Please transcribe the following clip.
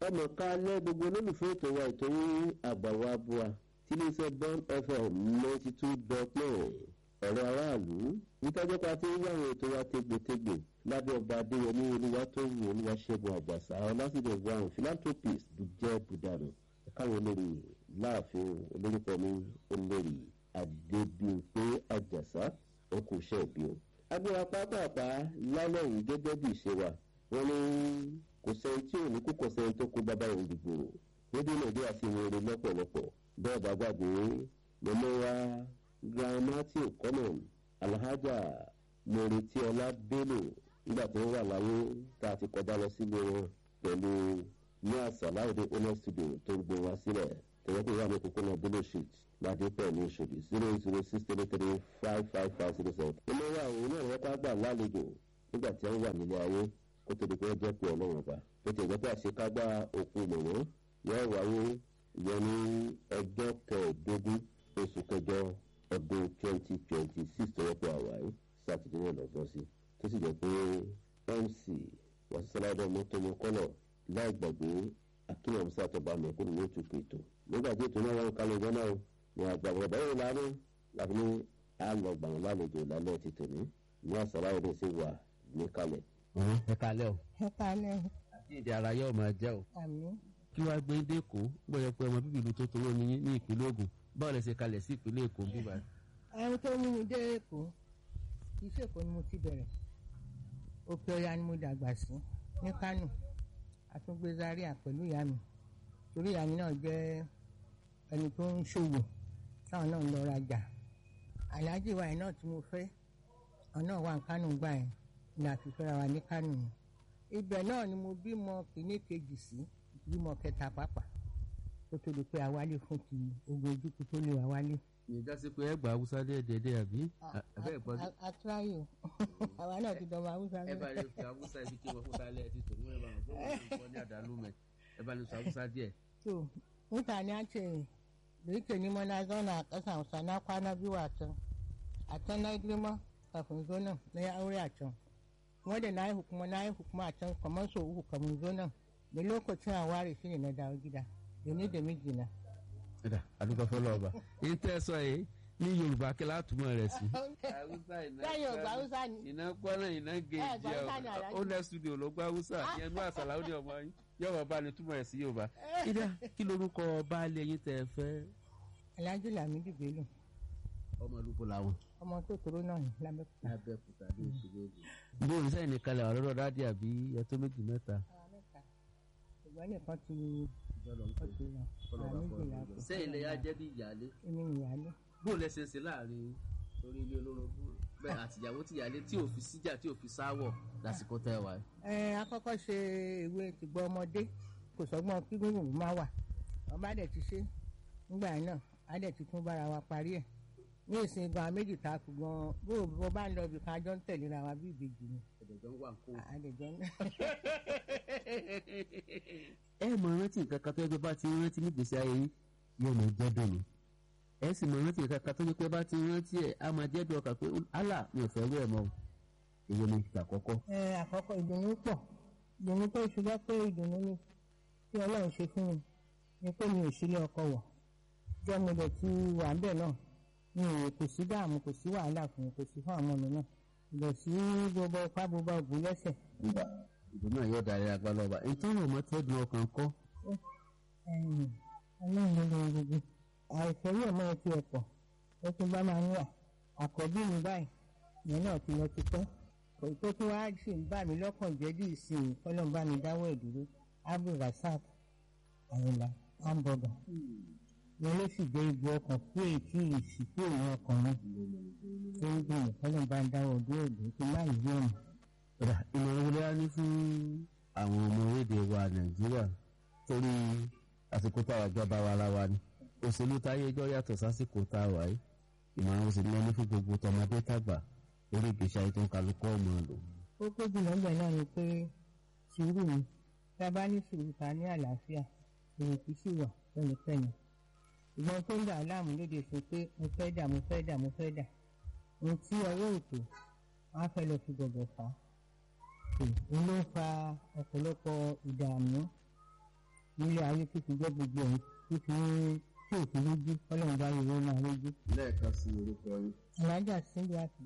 ọmọ kálẹ̀ gbogbo olólùfẹ́ ètò wa ètò yín àgbàwọ̀ abúwa tí iléeṣẹ́ bond fm ninety two dot nine ọ̀rọ̀ aráàlú nítọ́jọ́ pa tí ń yàwọn ètò wa tégbètégbè lábẹ́ ọba adéyẹmí olúwa tó wù olúwa ṣẹ́gun àgbàsá ọlásìdẹ̀ brown philanthropist dùjẹ́ budanu káwọn olórí láàfin olórúkọ mi olórí adébíyìnpé àjàsá ọkùnṣẹ́ ìbí o. agbára pápápá lálẹ́ yìí gẹ́gẹ́ bí ìṣe wa wọ́n ní kò sẹ́ni tí ò ní kó kọ̀ sẹ́ni tó kó bàbá òun dìbò rédíò nàìjíríà sì ń rere lọ́pọ̀lọpọ̀ bẹ́ẹ̀ bá gbàgbé mọ́mọ́ wa grandma tí ò kọ́nà alhaja mọ̀rẹ́tíọ́lá bello nígbà tó wà láyé tá a ti kọjá lọ sílé wọn pẹ̀lú ní àṣàláwòdì owner studio tó ń gbé wá sílẹ̀ tẹ̀wé pé wà ní òpópónà bello street ládé pẹ̀lú ìṣòdì zero zero six three three five five five zero seven. ọmọ wa òun náà wọ́n ká gbà lálejò nígbà tí wọ́n wà nílé ayé kó tó di pé wọ́n jẹ́ pé ọlọ́run ọba tó ti ẹ̀jẹ̀ pé àṣekágbá òkú mọ̀mọ́ yóò wáyé ìyẹn ní ọjọ́ kẹẹ̀ẹ́dógún oṣù kẹjọ ọdún twenty twenty six tó wọ́pọ̀ àwáyé sátidé náà lọ́gbọ́n sí tó sì jẹ́ pé mc wàsísàládọ́ mọ́tòmọ́ kọ́lọ̀ láì gbàgbé akínyàn musa àtọ́ba mẹ́kúrú ní ètò ètò nígbà tí ètò náà wọ́n kálẹ̀ ìjọ náà ní àgbàgbọ́ báyìí lánà láti ní àlọ́gbà wọn lálejò lálẹ́ ti tòní ní àsàláwọ̀dẹ̀ sí wà ní kalẹ̀. ẹ kalẹ́ o ẹ kalẹ̀ àti èdè ara yóò máa jẹ́ o. àmì kí wàá gbé dẹ́kọ̀ bóyá pé ọmọ bíbí ìlú tó toró ní ní ìpínlẹ̀ Ògùn báwo lẹ ṣe kalẹ̀ sí ìpínlẹ̀ Èkó bíbá. ẹni tó mú mi dé èkó iṣẹ́ èkó ni mo ti bẹ̀rẹ̀ òkè ọya ni mo dàgbà sí ní Kánò àtúngbé Zaria pẹ̀lú ìyá mi torí ìyá mi náà jẹ́ ẹni tó ń ṣòwò táwọn náà ń lọ rajà aláàjì wa yẹn náà tí mo fẹ́ ọ̀nà wà ní Kánò gbà yẹn ní àfihàn wa ní Kánò yẹn ibẹ̀ náà ni mo bímọ kìíní kejì sí bímọ kẹta pàápàá tó tó di pé àwálé fún ti ogun ojúkú tó lè àwálé. ìyẹn sí pé ẹgbàá haúsá dẹ́ẹ̀dẹ́ẹ̀dẹ́ àbí ẹ̀fẹ́ ìpọ́n àtúráyò àwa náà ti dọ̀mọ haúsá ẹ bá lè fi haúsá ibi tí wọ́n fún sálẹ̀ ti tò wọ́n ẹ bá wọn fún wọn ní àdálù mẹ́ ẹ bá lè sọ haúsá díẹ̀. to mutane an ce da yake ni ma na zauna a ƙasa hausa na kwana biyu a can a can na yi girma kafin zo nan na yi aure a can kuma da na haihu kuma na haihu kuma a can kamar sau uku kamun zo nan da lokacin a ware shi ne na dawo gida da ni da mijina. ẹ̀dà àdúgbò fọlọ́ ọba èyí tẹ́ ẹ sọ yìí ní Yorùbá kí látùmọ̀ rẹ̀ sí. Bẹ́ẹ̀ Yorùbá Hausa ni. iná gbọ́nà iná Ẹ gèjì gbọ́ Hausa ni Alhaji. ó lẹ́ studio ló gbọ́ Hausa ìyẹn ní àṣàlà ó ní ọmọ yín yọ̀wọ̀ bá ní túmọ̀ rẹ̀ sí Yorùbá. ìdá kí lorúkọ baálé yín tẹ́ ẹ fẹ́. Alhaji Lamidi Bello ọmọ olùkọ́ làwọn. ọmọ tó tóró náà ní lábẹ́kúta. lábẹ́kúta ní ìṣòro ògùn. bí o sẹ́yìn ní kalẹ̀ ọ̀rọ̀ dáadé àbí ẹtọ́ méjì mẹ́ta. Àwọn mẹ́ta ṣùgbọ́n nìkan ti ó ti lọ àwọn méjìlá kù. sẹ́yìn lè yá jẹ́ bí ìyáálé. èmi ìyáálé. bó o lẹ́sẹ̀ ṣe láàrin torí ilé olórogún bẹ́ẹ̀ àtìyàwó tìyálé tí ò fi síjà tí ò fi sáwọ̀ lásìkò tẹ́ ẹ wá. ẹ akọ́kọ́ ṣe ìwé tìgbọ́ ọmọdé kò sọ́gbọ́n kí gbogbo má wà wọ́n bá dẹ̀ ti ṣe nígbà yẹn náà á dẹ̀ ti tún bára wa parí ẹ̀ ní ìsìn gan méjì tá a kù gan bó o bó bá ń lọ ibì kan a jọ ń tẹ̀léra wa bí ìbejì ni ẹ̀dẹ̀jọ́ wà kó. àdẹ̀jọ́ ń ẹ mọ rántí nǹkan kan tó yẹ pé bá ti rántí nígbèsí ayé yín yóò mọ jẹ́ dùnú ẹ sì mọ rántí nǹkan kan tó yẹ pé bá ti rántí ẹ á máa jẹ́ dùn ọkàn pé Allah mi ò fẹ́ wẹ̀ mọ́ o èyí ni ìgbà àkọ́kọ́. ẹ àkọ́kọ́ ìdùnnú pọ̀ ìdùnnú tó ṣùgbọ́n pé ìdùnnú ni tí ọlọ́run ṣe fún mi ni pé mi ò sílé ọkọ wọ̀ jọ́ mi lè ti wà ń bẹ̀ náà mi ò kò sí dààmú kò sí wàhálà fún mi kò sí fún àwọn ọmọ mi náà lè sí gbogbo ipá gbogbo ògùn lẹ́sẹ̀. nígbà ìdùnnú náà yóò darí agbára ọba ìtọ́nà ọmọ tẹ́dùn ọkàn kọ́ ẹ̀yìn ọlọ́run ló lọ gbogbo àìsàn yóò máa ti ẹ̀pọ̀ ó tún bá máa ń wà àkọ́bí mi báyìí ìyẹn náà ti lọ ti pẹ́ kò tó tún wá sì ń bà mí lọ́kàn jẹ́ bí ìsìn kọ́lọ́n bá mi dáwọ́ ìdúró abdulrasaq àyìnlá hamburger ìyẹn ló sì jẹ́ ibi ọkàn kú èyí ìsìnkú òun ọkùnrin tó ń gbìyànjú kọ́lọ́n bá ń dáwọ́ ìdúró ìdúró tó má yí ọ̀nà. Ọ̀dà ìmọ̀ràn wọlé á ní fún àwọn ọmọ orílẹ̀-èdè wa Nàìjíríà torí àsìkò tá a jọba wa ara wa ni òṣèlú táyé ẹjọ́ yàtọ̀ sásìkò tá a wà yìí ìmọ̀ràn ó sì ní ẹni fún gbogbo tọmọdé tàgbà lórí ìgbésí ayé tó ń kálukọ́ ọmọ lò. ó pé jùlọ ń bẹ̀ náà ni pé sùúrù ni tá a bá ní sùúrù ta ní àlàáfíà ìrètí sì wà pẹ́nipẹ́ni ìgbọ́n tó ń dà á láàmú lóde sọ pé mo fẹ́ dà mo fẹ́ dà mo fẹ́ dà ohun tí ọwọ́ ètò wọn á fẹ́ lọ fi gbọ̀gbọ̀ fà á òun ló ń fa ọ̀pọ̀lọpọ̀ ìdààmú nílé ayé tó ti jẹ́ gbogbo ẹ̀ tó ti ń tí òfin lójú ọlọ́run bá yẹ wọ́n náà lójú. lẹ́ẹ̀kan sí orúkọ yín. alájà síbi àti